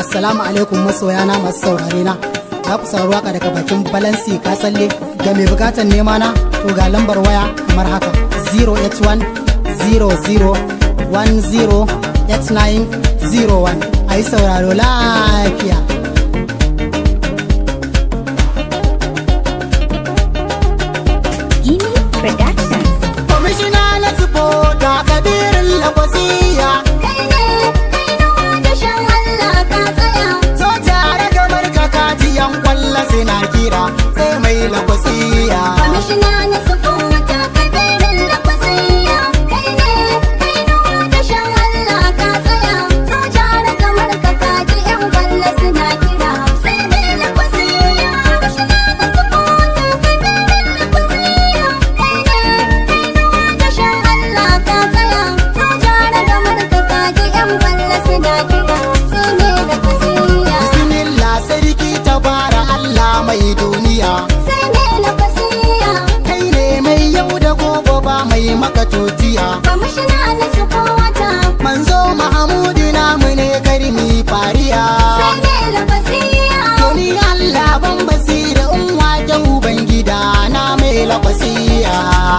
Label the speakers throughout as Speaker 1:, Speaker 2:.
Speaker 1: Assalamu alaikum masoyana masu saurare na. Za ku saurari waka daga bakin Balansi Kasalle ga mai bukatar nema na to ga lambar waya kamar haka 081 00 10 8901 a yi sauraro lafiya.
Speaker 2: Gini Productions.
Speaker 1: Kwamishina na sufo da kabirin lakwasiya
Speaker 2: Kai ne, kai nawa da shan Allah ka tsaya.
Speaker 1: so tare da barka kajiyan kwalla suna kira sai mai lakwasiya.
Speaker 2: Kwamishina na sufo wata kabirin da kwasiya. Kai ne, kai nawa da shan Allah ka tsaya. So jara kamar ka kaji yan kwalla suna kira. Sai mai da kwasiya. Kwamishina na sufo wata kabirin da kwasiya. Kai ne, kai nawa da shan Allah ka tsaya. So jara kamar ka kaji yan kwalla suna kira. Sai mai da kwasiya.
Speaker 1: Bismillah sarki ta bara Allah mai duniya.
Speaker 2: Sai mai da kwasiya.
Speaker 1: Kai ne mai yau da gobe ba mai maka totiya.
Speaker 2: Kwamishina na sufo wata.
Speaker 1: Manzo Mahamudu namu ne karmi fariya.
Speaker 2: Sai mai da kwasiya.
Speaker 1: Toni Allah ban basira in wake Ubangida na mai lakwasiya.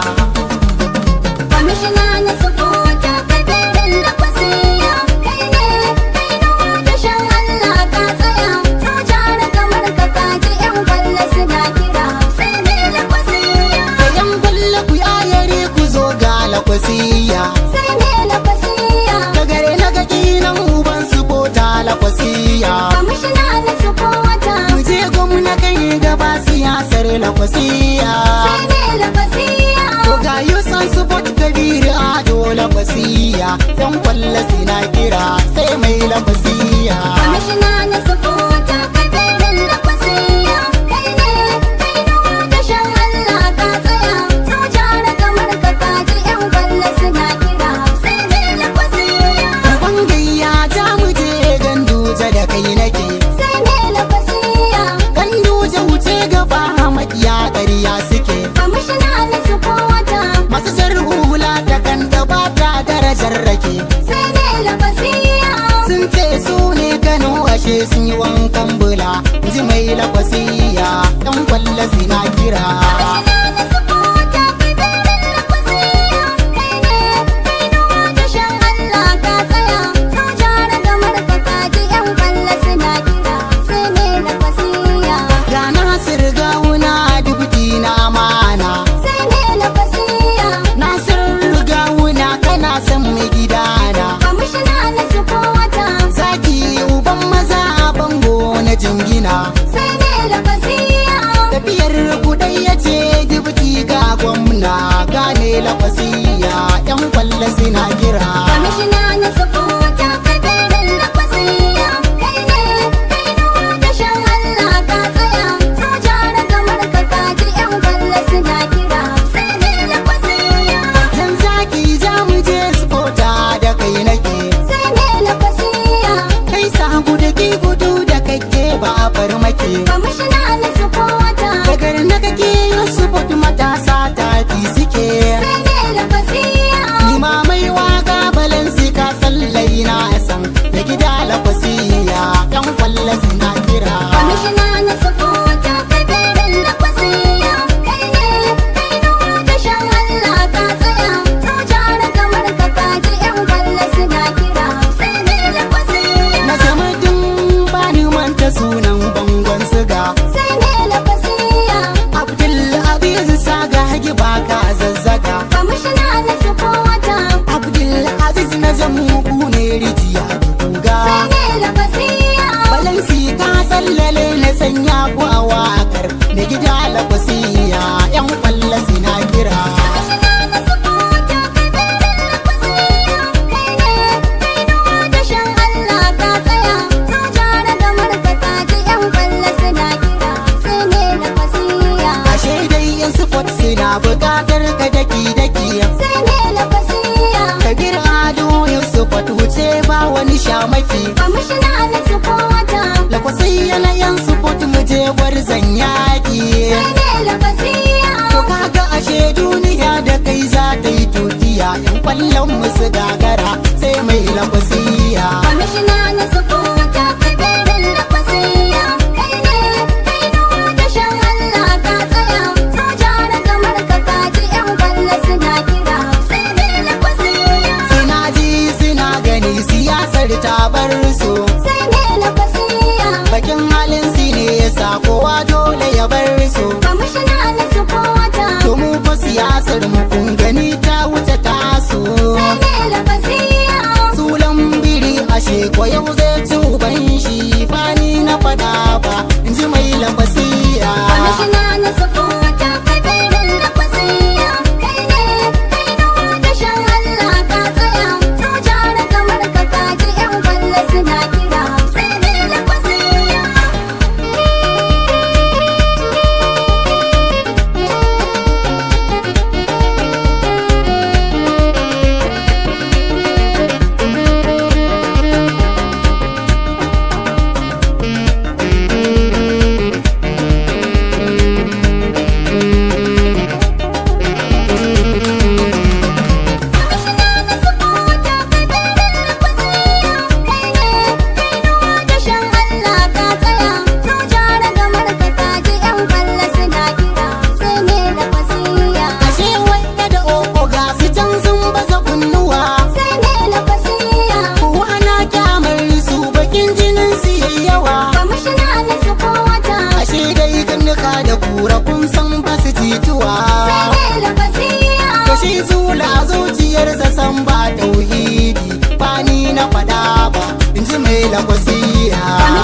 Speaker 2: Kwamishina na sufota kadirin da kwasiya. Kai ne, kai nawa da shan Allah ka tsaya. So jara kamar ka kaji yan kwalla suna kira. Sai mai da kwasiya.
Speaker 1: Yan kulle ku ayare ku zo ga lakwasiya.
Speaker 2: Sai mai da kwasiya.
Speaker 1: Ta gare na ga kinan uban su bota lakwasiya.
Speaker 2: Kwamishina na sufota.
Speaker 1: Mu je gwamna kai gaba siyasar lakwasiya.
Speaker 2: Sai mai da kwasiya.
Speaker 1: To ga yusan su bot kabiri a dole kwasiya. Yan kwalla sina kira sai mai lakwasiya.
Speaker 2: Kwamishina na sufota kadirin da kwasiya. Kai ne, kai nawa da shan Allah ka tsaya. So jara kamar ka kaji yan kwalla suna kira. Sai mai da kwasiya.
Speaker 1: Uban gayya ta mu je ganduje da kai nake.
Speaker 2: Sai mai da kwasiya.
Speaker 1: Ganduje wuce gaba makiya ƙarya suke.
Speaker 2: Kwamishina na sufota.
Speaker 1: Masu jar hula ta kan da ba ta darajar rake.
Speaker 2: Sai mai da kwasiya.
Speaker 1: Sun ce su ne Kano ashe sun yi wankan bula. Ji mai lakwasiya, ɗan kwalla sina kira.
Speaker 2: Kwamishina na sufota kadirin da kwasiya. Kai ne, kai nawa da shan Allah ka tsaya. So jara kamar ka kaji yan kwalla suna kira. Sai mai da kwasiya.
Speaker 1: Ga Nasir gawuna dubuti na amana.
Speaker 2: Sai mai da kwasiya.
Speaker 1: Nasir gawuna kana son mai gidana.
Speaker 2: Kwamishina na sufota.
Speaker 1: Zaki uban maza a bango na jingina.
Speaker 2: Sai mai da kwasiya.
Speaker 1: Tafiyar kudai ya ce dubuti ga gwamna gane lafasiya yan kwalla suna kira.
Speaker 2: Kwamishina na sufota kadirin da kwasiya. Kai ne, kai nawa da shan Allah ka tsaya. So jara kamar ka kaji yan kwalla suna kira. Sai mai da kwasiya.
Speaker 1: Yan zaki za mu je spota da kai nake.
Speaker 2: Sai mai da kwasiya.
Speaker 1: Kai sagu da ki gudu da kake ba a farmake.
Speaker 2: Kwamishina na sufota.
Speaker 1: Dagar na kake yin spot matasa tafi suke.
Speaker 2: Sai mai da kwasiya.
Speaker 1: Limamai waka balansi ka sallai na san da gida lafasiya yan kwalla suna kira.
Speaker 2: Kwamishina na sufota kadirin da kwasiya. Kai ne, kai nawa da shan Allah ka tsaya. So jara kamar ka kaji yan kwalla suna kira. Sai mai da kwasiya.
Speaker 1: Na zama dun bani manta sunan bangon siga.
Speaker 2: Sai mai da kwasiya.
Speaker 1: Abdul Aziz Saga hagi baka zazzaga.
Speaker 2: Kwamishina na sufota.
Speaker 1: Abdul Aziz na zamu ku ne rijiya da kuga.
Speaker 2: Sai mai da kwasiya.
Speaker 1: Balansi ka sallale na sanya ku a wakar da gida lafasiya yan kwalla suna kira.
Speaker 2: Kwamishina na sufota kadirin da kwasiya. Kai ne, kai nawa da shan Allah ka tsaya. So jara kamar ka kaji yan kwalla suna kira. Sai mai da kwasiya.
Speaker 1: Ashe dai yan spot suna bukatar ka daki daki.
Speaker 2: Sai mai da kwasiya.
Speaker 1: Kabir Ado yan spot wuce ba wani shamaki.
Speaker 2: Kwamishina na sufota.
Speaker 1: Lakwasai yana yan spot mu je gwarzon yaƙi.
Speaker 2: Sai mai da kwasiya.
Speaker 1: To kaga ashe duniya da kai za ta yi tutiya yan kwallon musu gagara sai mai lakwasiya.
Speaker 2: Kwamishina na sufota kadirin
Speaker 1: zuciyar ta bar su
Speaker 2: sai me lafasiya
Speaker 1: bakin halin si ne ya sa kowa dole ya bar su
Speaker 2: kwamishina na sufota
Speaker 1: to mu fa siyasar mu kun gani ta wuce tasu
Speaker 2: sai me lafasiya
Speaker 1: sulan biri ashe ko yau zai ci uban shi fani na fada ba in ji mai lafasiya
Speaker 2: kwamishina na sufota kabirin lafasiya kai ne kai nawa da shan Allah ka tsaya soja da kamar ka kaji yan kwallo suna kira sai me lafasiya
Speaker 1: ashe wanda da oko ga su can sun baza kunnuwa kowa na kyamar su bakin jinin su yayi yawa ashe dai gannuka da kura kun san ba su jituwa Kashi zula zuciyarsa san ba tauhidi ba ni na fada ba in ji mai lakwasiya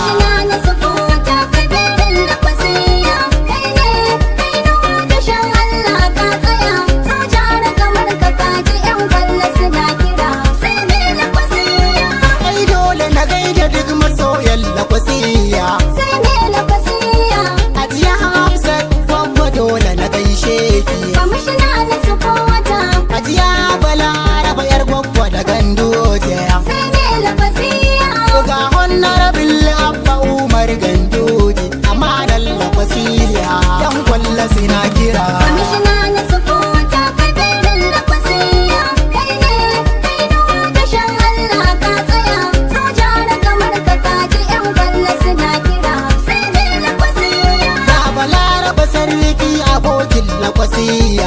Speaker 1: ai dole na gaida duk masoyan lakwasiya ajiya hafsat babba dole na gaishe ki ajiya balaraba yar gwagwa da gandoje ga honorable abba umar gandoje amma da lakwasiya yan kwalla sina kira ga balaraba sarki abokin lakwasiya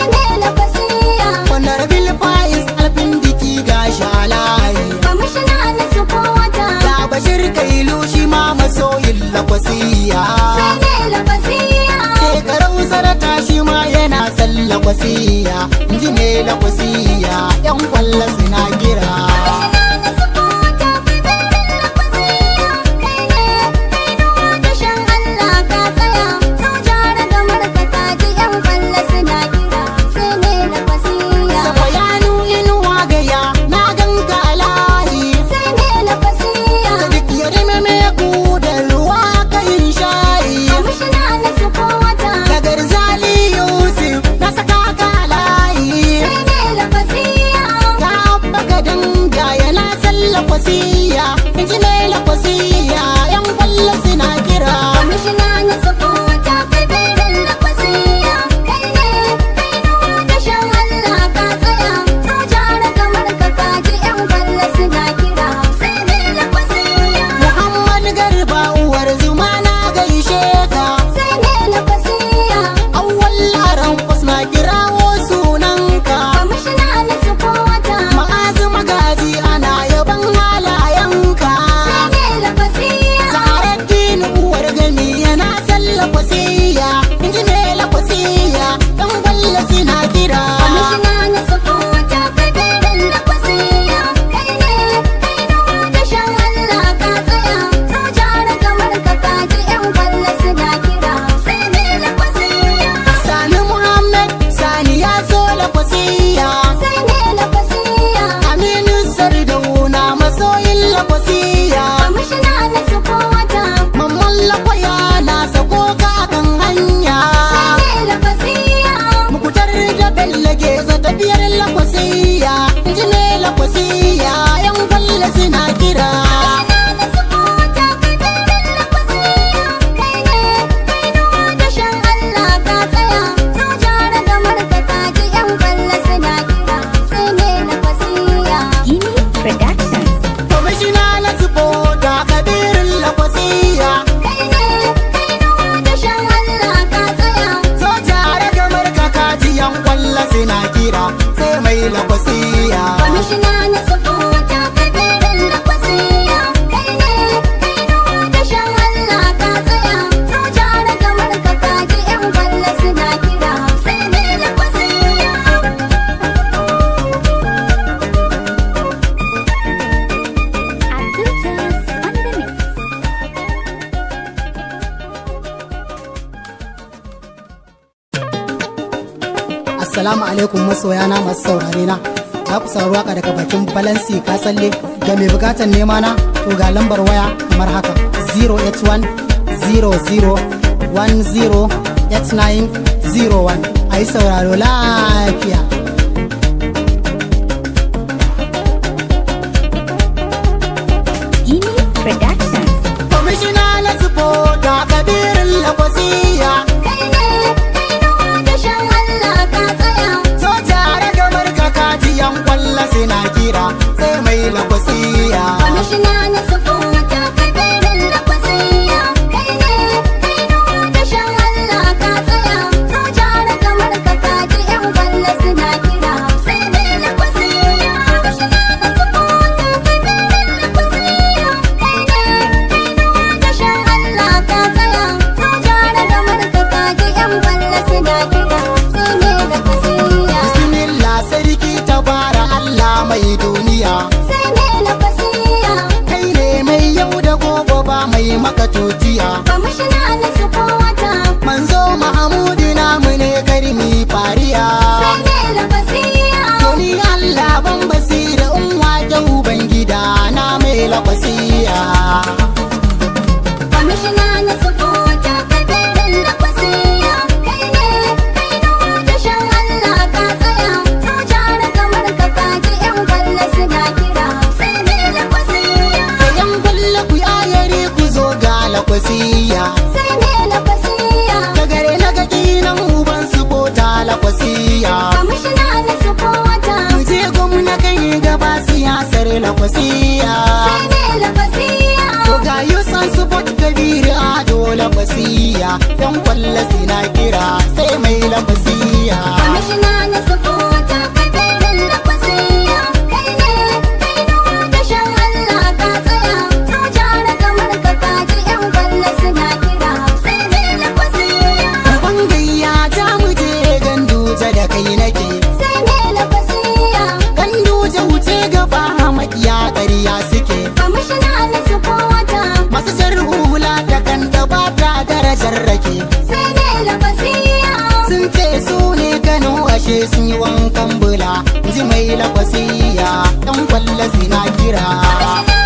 Speaker 1: honorable faiz alfin diki ga shalayi ga bashir kailu shi ma masoyin lakwasiya shekarau sarata shi ma yana son lakwasiya inji ne lakwasiya yan kwalla suna gira Safayanu inuwa gaya na ganka alayi Sadiq ya rime me ku da ruwa kayin shayi Da garzali Yusuf na saka ka alayi Ka abba ka danga yana son lakwasiya Inji ne lakwasiya yan kwalla suna kira Muhammad Garba uwar zuma na gaishe ka Awwal laran na kirawo sunanka Ma'azu magaji ana yaban halayenka Assalamu alaikum masoya na masu saurare na. Za ku saurari waka daga bakin Balansi ka tsalle ga mai bukatar nema na to ga lambar waya kamar haka 081 00 10 8901 a yi sauraro lafiya.
Speaker 2: Gini Productions.
Speaker 1: Kwamishina na supporta kabirin lakwasiya
Speaker 2: Kai ne, kai nawa da shan Allah ka tsaya.
Speaker 1: so tare da marka kajiyan kwalla suna kira sai mai lakwasiya
Speaker 2: Kwamishina na sufuta kabirin da kwasiya. Kai ne, kai nawa da shan Allah ka tsaya. Soja da kamar ka kaji yan kwalla suna kira. Sai mai da kwasiya. Kwamishina na sufuta kabirin da kwasiya. Kai ne, kai nawa da shan Allah ka tsaya. Soja da kamar ka kaji yan kwalla suna kira. Sai mai da kwasiya.
Speaker 1: bismillah sarki tabara Allah mai duniya
Speaker 2: Sai mai da kwasiya.
Speaker 1: kai ne mai yau da gobe ba mai maka tutiya
Speaker 2: Kwamishina na sufuta.
Speaker 1: manzo mahamudu namu ne karmi fariya
Speaker 2: Sai mai da kwasiya.
Speaker 1: Toni Allah ban basira in wake ubangida na mai lakwasiya
Speaker 2: Kwamishina na sufuta kabirin da kwasiya. Kai ne, kai nawa da shan Allah ka tsaya. Soja da kamar ka kaji yan kwalla suna kira. Sai mai da kwasiya.
Speaker 1: Kayan kwallo ku ayari ku zo ga lakwasiya
Speaker 2: Sai mai da kwasiya.
Speaker 1: Ta gare na gaki nan uban su bota lakwasiya
Speaker 2: Kwamishina na sufuta.
Speaker 1: Mu je gwamna kai gaba siyasar lakwasiya
Speaker 2: Sai mai da kwasiya.
Speaker 1: To ga yusan su bot kabiri a dole kwasiya Yan kwallo sina kira sai mai lakwasiya
Speaker 2: Kwamishina na sufuta kabirin da kwasiya. Kai ne, kai nawa da shan Allah ka tsaya. Soja da kamar ka kaji yan kwalla suna kira. Sai mai da kwasiya.
Speaker 1: Uban gayya ta mu je ganduja da kai nake
Speaker 2: Sai mai da kwasiya.
Speaker 1: Ganduja wuce gaba makiya ƙarya suke
Speaker 2: Kwamishina na sufuta.
Speaker 1: Masu jar hula da kan da ba ta darajar rake
Speaker 2: Sai mai da kwasiya.
Speaker 1: Sun ce su ne Kano ashe sun yi wankan bula ji mai lakwasiya ɗan kwalla sina kira
Speaker 2: Kwamishina